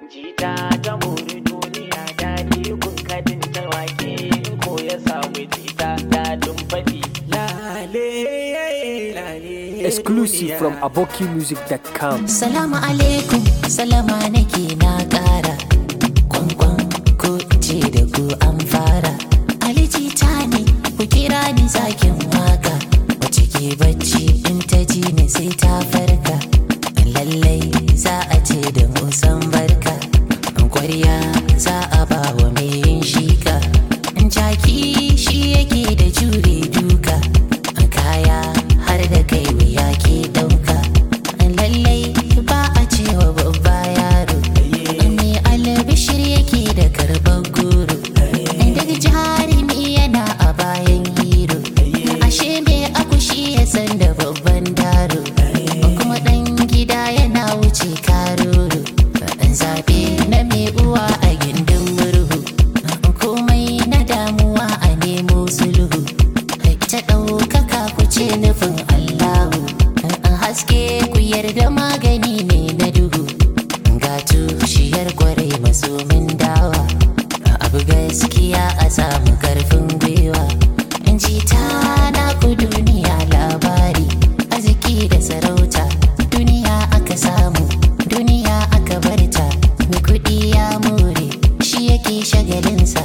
jita ta muri duniya daɗi kun kadin ta wake ko ya samu jita daɗin faɗi lale lale Exclusive from abokimusic.com. Salamu alaikum, salama nake na ƙara. Kwankwan ko ce da ku an fara. Aliji ta ne, ku kira ni zakin waka. Wace ke bacci in ta ji ni sai ta farka. Lallai za a ce da musan barka. Kwarya za a ba wa mai yin shika. Jaki shi yake da jure duka. Kaya har da kai wuya ke ɗauka. lallai ba a cewa babba yaro mai albishir yake da karban goro daga jarumi yana a bayan hero ashe mai akushi ya san da babban daro kuma dan gida yana wuce karoro zabe na mai uwa a gindin murhu komai na damuwa a nemo sulhu ta ɗaukaka ku ce nufin allahu haske ku yarda magani ne na duhu ga tushiyar kwarai masomin dawa abu gaskiya a samu karfin gwiwa in ji ta na ku duniya labari arziki da sarauta duniya aka samu duniya aka barta mai kuɗi ya more shi yake shagalinsa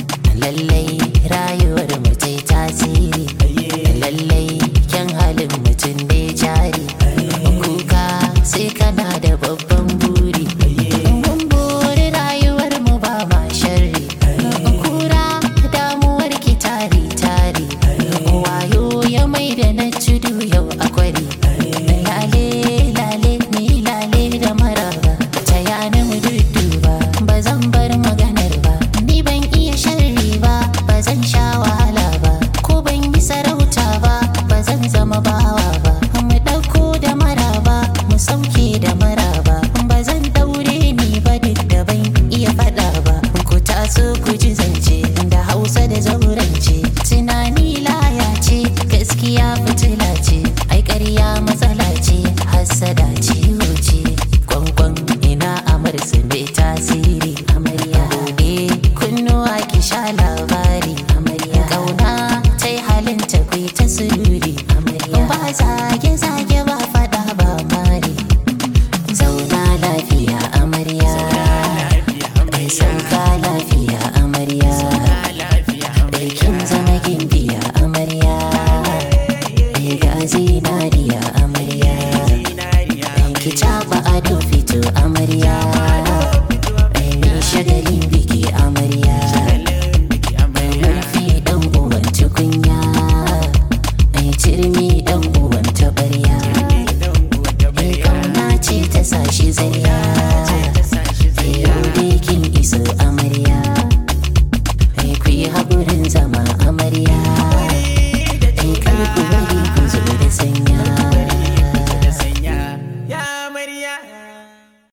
lallai rayuwar mutai tasiri lallai kyan halin mutum ne jari kuka sai kana da babban buri mun buri rayuwar mu ba ma sharri kura damuwar ki tari tari wayo ya mai da na tudu yau a kwari lale lale ni lale da maraba ta yana mu dudduba ba zan bar maganar ba ni ban iya sharri ba ba zan sha wahala ba ko ban yi sarauta ba ba zan zama bawa ba mu ɗauko da maraba mu sauke da maraba ba zan daure ni ba duk da ban iya faɗa ba ku taso ku ji zance da hausa da zaurance tunani laya ce gaskiya fitila ce ai ƙarya matsala ce hassada ciwo ce kwankwan ina amarsu mai tasiri amarya buɗe kunnuwa ki sha labari amarya ƙauna ta yi halin ta kai ta sururi amarya ba zage zage ba faɗa ba mari zauna lafiya amarya kai sauka lafiya amarya Aikin zama gimbiya amarya ga zinariya amarya ki taɓa ado fito amarya mai shagalin biki amarya murfi ɗan uwan tukunya mai cirmi ɗan uwan taɓarya mai kauna ce ta sa shi zariya